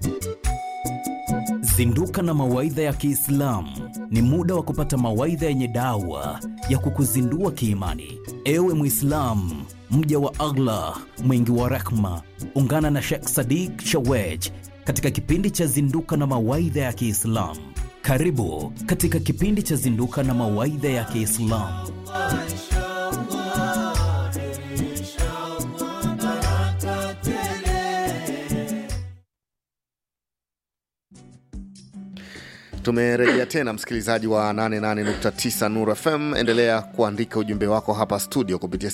Zinduka na mawaidha ya Kiislamu ni muda wa kupata mawaidha yenye dawa ya kukuzindua kiimani. Ewe Mwislamu, mja wa Allah mwingi wa rehma, ungana na Sheikh Sadiq Shawej katika kipindi cha Zinduka na mawaidha ya Kiislamu. Karibu katika kipindi cha Zinduka na mawaidha ya Kiislamu. Tumerejea tena msikilizaji wa 88.9 Nur FM. Endelea kuandika ujumbe wako hapa studio kupitia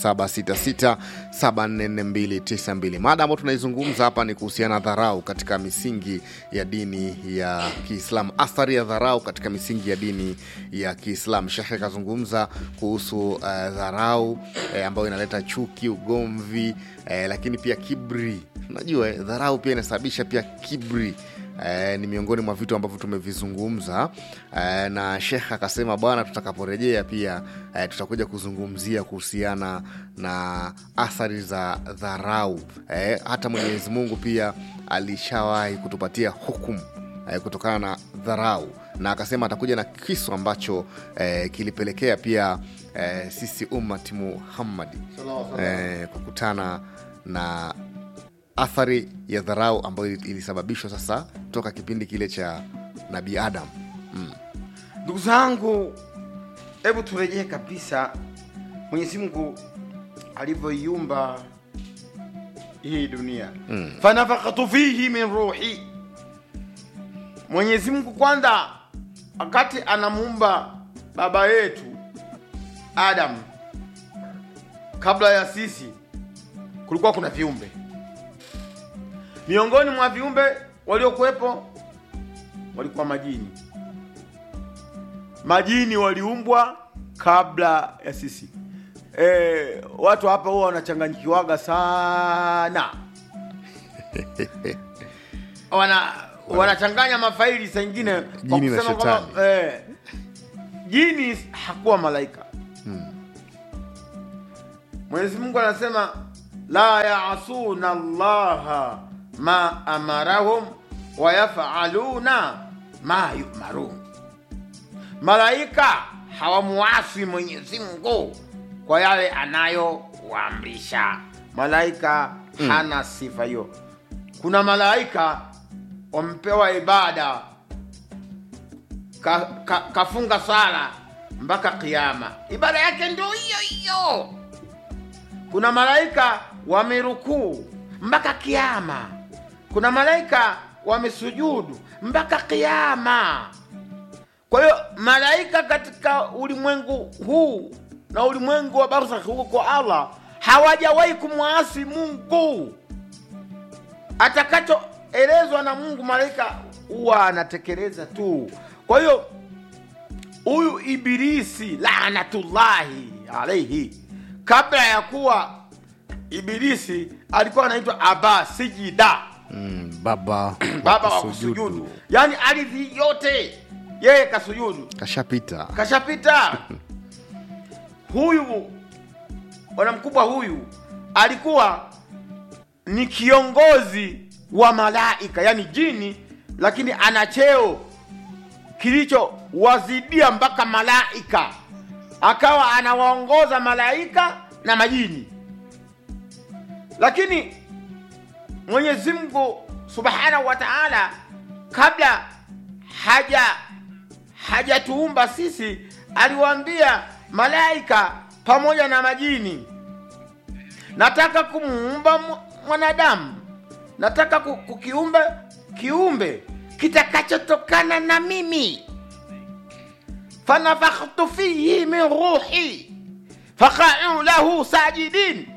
0766744292. Mada ambayo tunaizungumza hapa ni kuhusiana na dharau katika misingi ya dini ya Kiislamu, athari ya dharau katika misingi ya dini ya Kiislamu. Shekhe akazungumza kuhusu uh, dharau eh, ambayo inaleta chuki, ugomvi eh, lakini pia kibri. Unajua eh, dharau pia inasababisha pia kibri eh, ni miongoni mwa vitu ambavyo tumevizungumza eh, na Shekh akasema bwana, tutakaporejea pia eh, tutakuja kuzungumzia kuhusiana na athari za dharau eh, hata Mwenyezi Mungu pia alishawahi kutupatia hukumu eh, kutokana na dharau na akasema atakuja na kisu ambacho eh, kilipelekea pia eh, sisi ummati Muhammadi eh, kukutana na athari ya dharau ambayo ilisababishwa sasa toka kipindi kile cha nabii Adam. Mm. Ndugu zangu, hebu turejee kabisa Mwenyezi Mungu alivyoiumba hii dunia mm. fanafakatu fihi min ruhi. Mwenyezi Mungu kwanza, wakati anamuumba baba yetu Adam, kabla ya sisi kulikuwa kuna viumbe miongoni mwa viumbe waliokuwepo walikuwa majini. Majini waliumbwa kabla ya sisi. E, watu hapa huwa wanachanganyikiwaga sana wana wanachanganya mafaili saa ingine kwa Jini na kusema kwamba, shetani. eh, jini hakuwa malaika Mwenyezi Mungu anasema la yaasuna Allaha ma amarahum wa yafaluna ma yumarun, malaika hawamuasi Mwenyezi Mungu kwa yale anayowaamrisha. Malaika hana sifa hiyo. Kuna malaika wamepewa ibada ka, ka, kafunga sala mpaka kiama, ibada yake ndio hiyo hiyo kuna malaika wamerukuu mpaka kiama, kuna malaika wamesujudu mpaka kiama. Kwa hiyo malaika katika ulimwengu huu na ulimwengu wa barzakh huko kwa Allah hawajawahi kumwasi Mungu. Atakachoelezwa na Mungu malaika huwa anatekeleza tu. Kwa hiyo huyu Ibilisi laanatullahi alaihi kabla ya kuwa Ibilisi alikuwa anaitwa Aba Sijida, Mm, baba baba wa kusujudu. kusujudu, yaani ardhi yote yeye kasujudu, kashapita kashapita. Huyu bwana mkubwa huyu alikuwa ni kiongozi wa malaika, yaani jini, lakini ana cheo kilichowazidia mpaka malaika, akawa anawaongoza malaika na majini. Lakini Mwenyezi Mungu Subhanahu wa Ta'ala kabla haja hajatuumba sisi, aliwaambia malaika pamoja na majini, nataka kumuumba mu- mwanadamu, nataka ku- kukiumba kiumbe kitakachotokana na mimi fanafakhtu fihi min ruhi faqa'u lahu sajidin,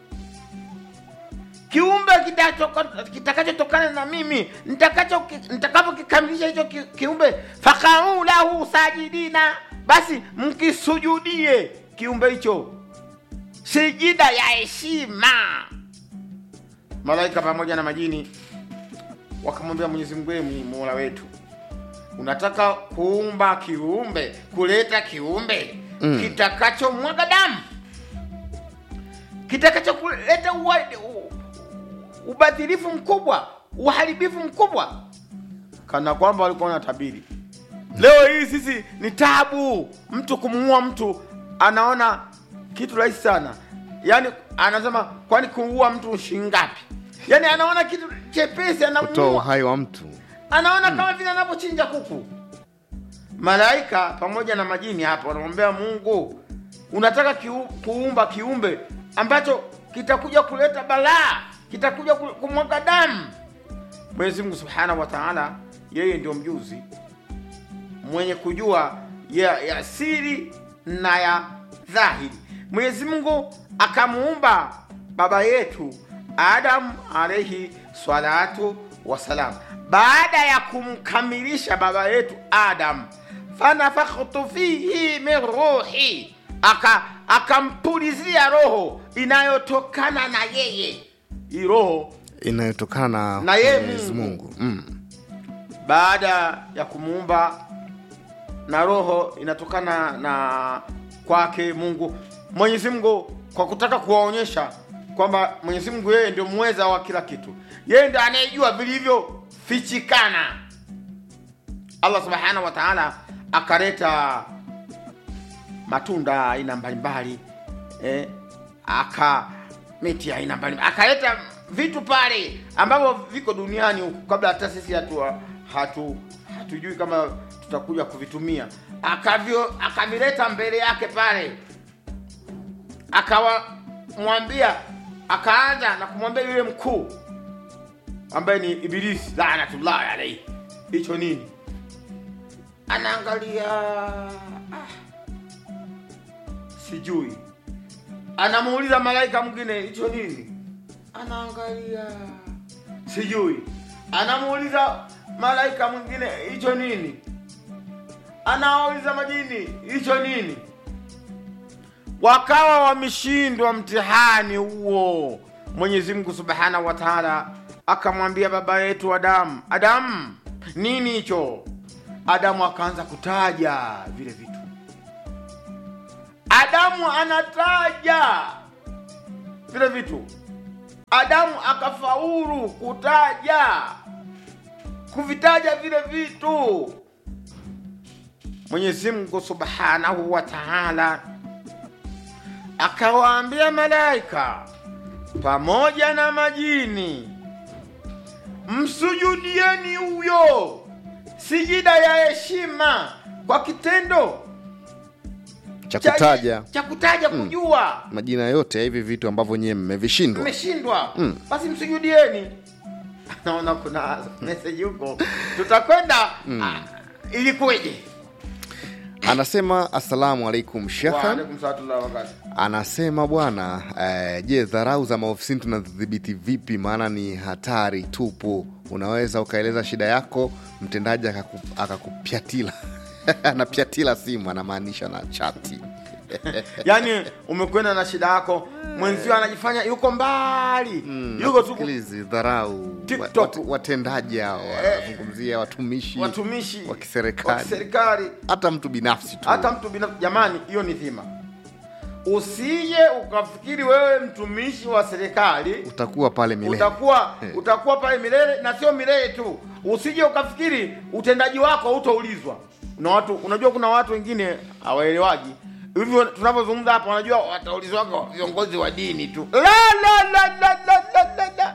kiumbe kitachoka- kitakachotokana na mimi nitakacho nitakapokikamilisha hicho ki- kiumbe, faqa'u lahu sajidina, basi mkisujudie kiumbe hicho sijida ya heshima. Malaika pamoja na majini wakamwambia Mwenyezi Mungu, "Ee Mola wetu, unataka kuumba kiumbe, kuleta kiumbe mm. kitakachomwaga damu, kitakacho kuleta ua- u- ubadhirifu mkubwa, uharibifu mkubwa kana kwamba walikuwa wanatabiri leo hii sisi ni tabu mtu kumuua mtu anaona kitu rahisi sana yaani anasema kwani kuua mtu shingapi yaani anaona kitu chepesi kutoa anamuua uhai wa mtu anaona kama vile anavyochinja kuku malaika pamoja na majini hapa wanamwambia mungu unataka kiu, kuumba kiumbe ambacho kitakuja kuleta balaa kitakuja ku- kumwaga damu mwenyezi mungu subhanahu wa taala yeye ndio mjuzi mwenye kujua ya, ya siri na ya dhahiri mwenyezi mungu akamuumba baba yetu adamu alaihi salatu wassalam baada ya kumkamilisha baba yetu adam fanafakhtu fihi min ruhi aka akampulizia roho inayotokana na yeye hii roho inayotokana na Na yeye Mwenyezi Mungu. Mungu mm. baada ya kumuumba na roho inatokana na kwake Mungu. Mwenyezi Mungu kwa kutaka kuwaonyesha kwamba Mwenyezi Mungu yeye ndio mweza wa kila kitu, yeye ndio anayejua vilivyofichikana. Allah subhanahu wa ta'ala akaleta matunda aina mbalimbali eh, aka miti ya aina mbalimbali akaleta vitu pale ambavyo viko duniani huku kabla hata sisi hatu, hatu hatujui kama tutakuja kuvitumia akavyo akavileta mbele yake pale akawamwambia akaanza na kumwambia yule mkuu ambaye ni ibilisi laanatullahi alaihi hicho nini anaangalia ah, sijui anamuuliza malaika mwingine hicho nini anaangalia sijui anamuuliza malaika mwingine hicho nini anawauliza majini hicho nini wakawa wameshindwa mtihani huo mwenyezi mungu subhanahu wa taala akamwambia baba yetu adamu adamu nini hicho adamu akaanza kutaja vile vitu adamu anataja vile vitu adamu akafaulu kutaja kuvitaja vile vitu mwenyezi mungu subhanahu wa taala akawaambia malaika pamoja na majini msujudieni huyo sijida ya heshima kwa kitendo cha kutaja cha kutaja kujua majina yote ya hivi vitu ambavyo nyewe mmevishindwa mmeshindwa Mm. basi msujudieni naona kuna meseji huko tutakwenda ah, ilikuweje anasema assalamu alaikum shekhan Waalaikum salaam wa barakatuh. anasema bwana eh, je dharau za maofisini tunadhibiti vipi maana ni hatari tupu unaweza ukaeleza shida yako mtendaji akaku- akakupyatila anapyatila simu anamaanisha na chati yaani umekwenda na shida yako mwenzio anajifanya yuko mbali yuko tu Sikilizi, dharau TikTok. Wat- wat- watendaji hao wanazungumzia watumishi watumishi wa wa kiserikali kiserikali hata mtu binafsi tu hata mtu binafsi jamani hiyo ni dhima usije ukafikiri wewe mtumishi wa serikali utakuwa pale milele utakuwa Eh. utakuwa pale milele na sio milele tu usije ukafikiri utendaji wako hautaulizwa na watu unajua kuna watu wengine hawaelewaji hivyo tunavyozungumza hapa wanajua wataulizwaga viongozi wa dini tu la la la la la la la la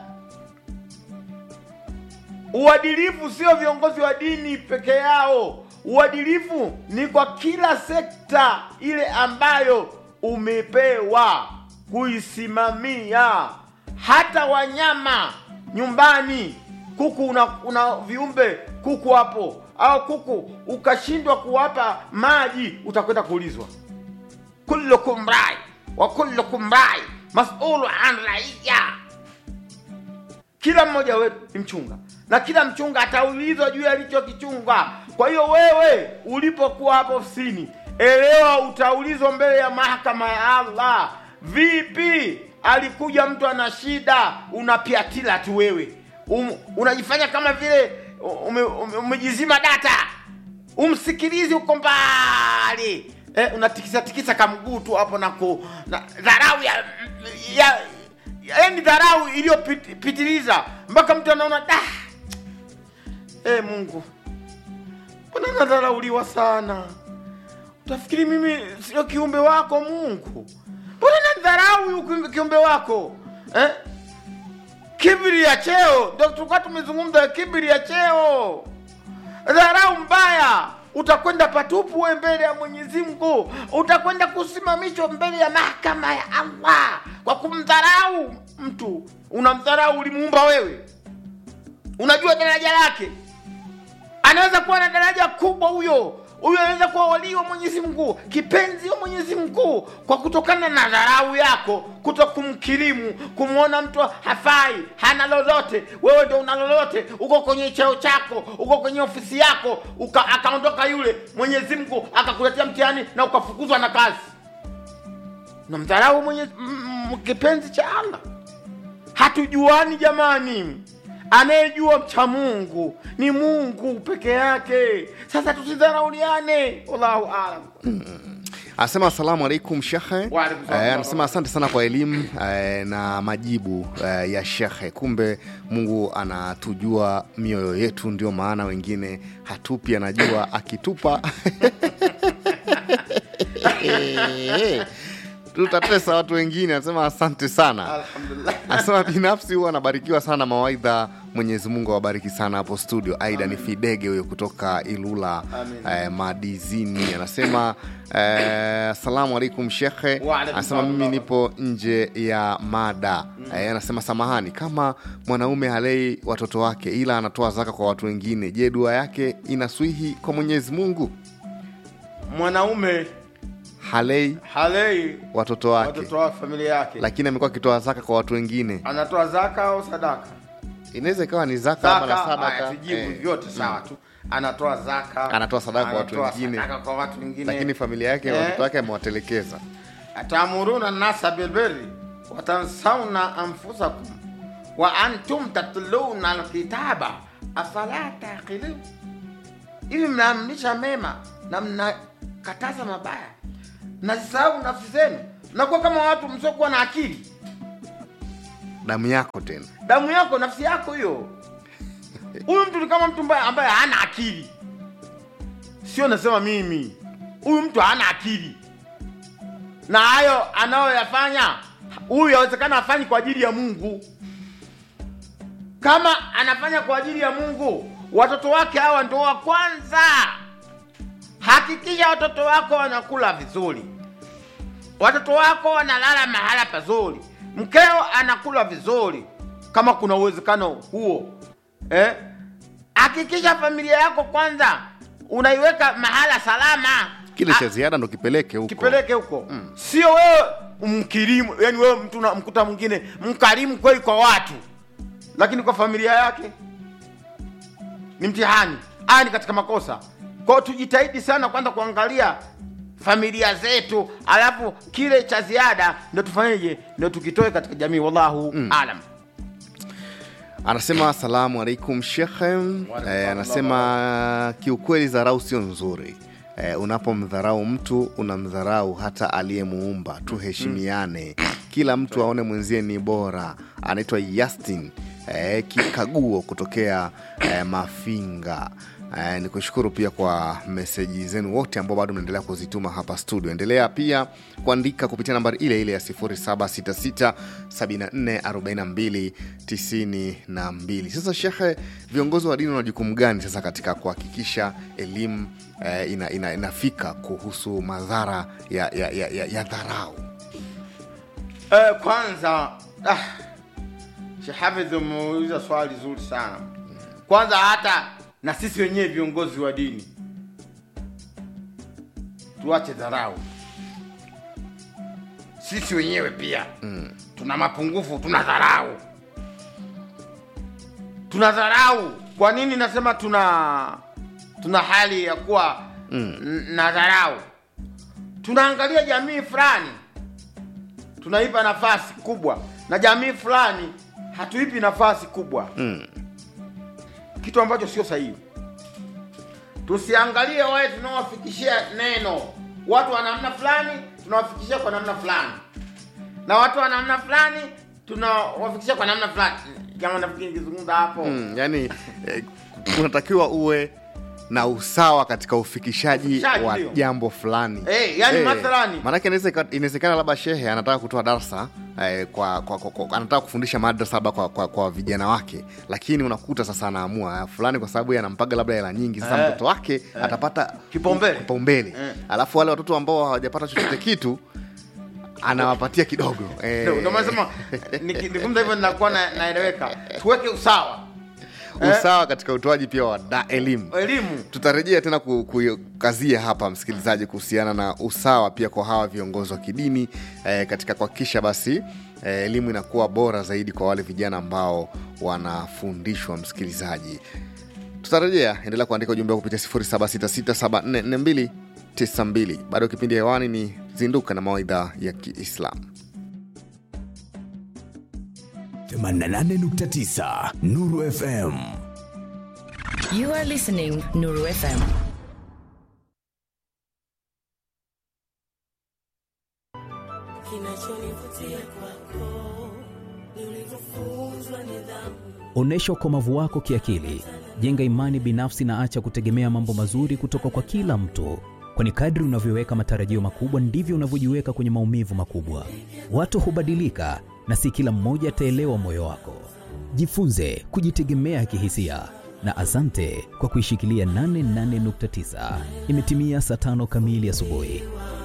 uadilifu sio viongozi wa dini peke yao uadilifu ni kwa kila sekta ile ambayo umepewa kuisimamia hata wanyama nyumbani kuku una, una viumbe kuku hapo au kuku ukashindwa kuwapa maji utakwenda kuulizwa kullukum rai wa kullukum rai masulu an raiya kila mmoja wetu ni mchunga na kila mchunga ataulizwa juu ya alichokichunga kwa hiyo wewe ulipokuwa hapo ofisini elewa utaulizwa mbele ya mahakama ya allah vipi alikuja mtu ana shida unapiatila tu wewe um, unajifanya kama vile ume, ume, umejizima data umsikilizi uko mbali eh, unatikisa tikisa kamguu tu hapo na ku na dharau ya, ya yaani dharau iliyopitiliza mpaka mtu anaona da e mungu mbona nadharauliwa sana utafikiri mimi sio kiumbe wako mungu mbona nadharau huyu kiumbe- kiumbe wako eh? kibri ya cheo ndio tulikuwa tumezungumza kibri ya cheo dharau mbaya utakwenda patupu we mbele ya mwenyezi mungu utakwenda kusimamishwa mbele ya mahakama ya allah kwa kumdharau mtu unamdharau ulimuumba wewe unajua daraja lake anaweza kuwa na daraja kubwa huyo huyo anaweza kuwa walii wa mwenyezi mungu kipenzi wa mwenyezi mungu kwa kutokana na dharau yako kuto kumkirimu kumwona mtu hafai hana lolote wewe ndio una lolote uko kwenye cheo chako uko kwenye ofisi yako uka, akaondoka yule mwenyezi mungu akakuletea mtihani na ukafukuzwa na kazi namdharau mwenye m- m- kipenzi cha allah hatujuani jamani anayejua mcha mungu ni mungu peke yake sasa tusidharauliane wallahu alam anasema asalamu alaikum shekhe Wa alaikum salam. Eh, anasema asante sana kwa elimu eh, na majibu eh, ya shekhe kumbe mungu anatujua mioyo yetu ndio maana wengine hatupi anajua akitupa tutatesa watu wengine anasema asante sana alhamdulillah anasema binafsi huwa anabarikiwa sana mawaidha mwenyezi mungu awabariki sana hapo studio aida ni fidege huyo kutoka ilula Amin. eh, madizini anasema eh, salamu alaikum shekhe Wa alaikum anasema salam. mimi nipo nje ya mada eh, anasema samahani kama mwanaume halei watoto wake ila anatoa zaka kwa watu wengine je dua yake inaswihi kwa mwenyezi mungu mwanaume halei halei watoto wake watoto wa familia yake lakini amekuwa akitoa zaka kwa watu wengine anatoa zaka au sadaka inaweza ikawa ni zaka ama na zaka haya, sadaka tujibu eh. vyote sawa tu anatoa zaka Anatoa sadaka kwa watu anatoa wengine. sadaka kwa watu wengine lakini familia yake Eh. watoto wake amewatelekeza atamuruna nasa bilbiri watansauna anfusakum wa antum tatluna alkitaba afala taqilun hivi mnaamrisha mema na mnakataza mabaya mnazisahau nafsi zenu mnakuwa kama watu msiokuwa na akili damu yako tena damu yako nafsi yako hiyo huyu mtu ni kama mtu ambaye, ambaye hana akili sio nasema mimi huyu mtu hana akili na hayo anayoyafanya huyu yawezekana afanyi kwa ajili ya mungu kama anafanya kwa ajili ya mungu watoto wake hawa ndo wa kwanza hakikisha watoto wako wanakula vizuri watoto wako wanalala mahala pazuri mkeo anakula vizuri kama kuna uwezekano huo eh? hakikisha familia yako kwanza unaiweka mahala salama kile Ah, cha ziada ndo kipeleke huko kipeleke huko sio wewe umkirimu yani wewe mtu unamkuta mwingine mkarimu kweli kwa watu lakini kwa familia yake ni mtihani haya ni katika makosa kwao tujitahidi sana kwanza kuangalia familia zetu alafu kile cha ziada ndo tufanyeje ndo tukitoe katika jamii wallahu alam anasema asalamu alaikum shekhe eh, anasema kiukweli dharau sio nzuri eh, unapomdharau mtu unamdharau hata aliyemuumba tuheshimiane kila mtu aone mwenzie ni bora anaitwa yastin eh, kikaguo kutokea eh, mafinga Eh, ni kushukuru pia kwa meseji zenu wote ambao bado mnaendelea kuzituma hapa studio endelea pia kuandika kupitia nambari ile ile ya 766744292 sasa shekhe viongozi wa dini wana jukumu gani sasa katika kuhakikisha elimu eh, ina, ina, inafika kuhusu madhara ya, ya, ya, ya, ya dharau Eh, kwanza ah, Sheikh Hafidh umeuliza swali zuri sana. Kwanza hata na sisi wenyewe viongozi wa dini tuache dharau. Sisi wenyewe pia mm. tuna mapungufu, tuna dharau, tuna dharau. Kwa nini nasema tuna tuna hali ya kuwa mm. na dharau? Tunaangalia jamii fulani tunaipa nafasi kubwa na jamii fulani hatuipi nafasi kubwa Mm. kitu ambacho sio sahihi tusiangalie wale tunaowafikishia neno watu wa namna fulani tunawafikishia kwa namna fulani na watu wa namna fulani tunawafikishia kwa namna fulani kama nafikiri nikizungumza hapo mm, yani eh, unatakiwa uwe na usawa katika ufikishaji Ufikishaji, wa ndio. jambo fulani Eh, yani mathalani. maanake inaweza ika- inawezekana labda shehe anataka kutoa darsa eh, kwa, kwa, kwa, kwa, anataka kufundisha madrasa labda kwa, kwa, kwa vijana wake lakini unakuta sasa anaamua ah, fulani kwa sababu yeye anampaga labda hela nyingi sasa Eh. mtoto wake atapata Kipaumbele. kipaumbele Eh. alafu wale watoto ambao hawajapata chochote kitu anawapatia kidogo eh, Ndio, ndio maana nasema niki- nikizungumza hivyo ninakuwa na- naeleweka tuweke usawa usawa katika utoaji pia wa da elimu elimu tutarejea tena ku- kukazia hapa msikilizaji kuhusiana na usawa pia kwa hawa viongozi wa kidini eh, katika kuhakikisha basi eh, elimu inakuwa bora zaidi kwa wale vijana ambao wanafundishwa msikilizaji tutarejea endelea kuandika ujumbe wako kupitia 0766744292 bado kipindi hewani ni zinduka na mawaidha ya kiislamu 88.9 Nuru FM. You are listening Nuru FM. Kinachonivutia kwako ni ulivyofunzwa nidhamu. Onyesha ukomavu wako kiakili, jenga imani binafsi na acha kutegemea mambo mazuri kutoka kwa kila mtu, kwani kadri unavyoweka matarajio makubwa ndivyo unavyojiweka kwenye maumivu makubwa. Watu hubadilika na si kila mmoja ataelewa moyo wako. Jifunze kujitegemea kihisia na asante kwa kuishikilia 88.9. Imetimia saa tano kamili asubuhi.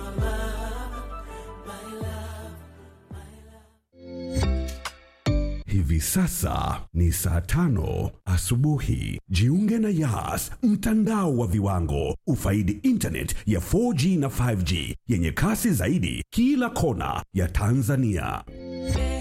Hivi sasa ni saa tano asubuhi. Jiunge na Yas, mtandao wa viwango. Ufaidi internet ya 4G na 5G yenye kasi zaidi kila kona ya Tanzania.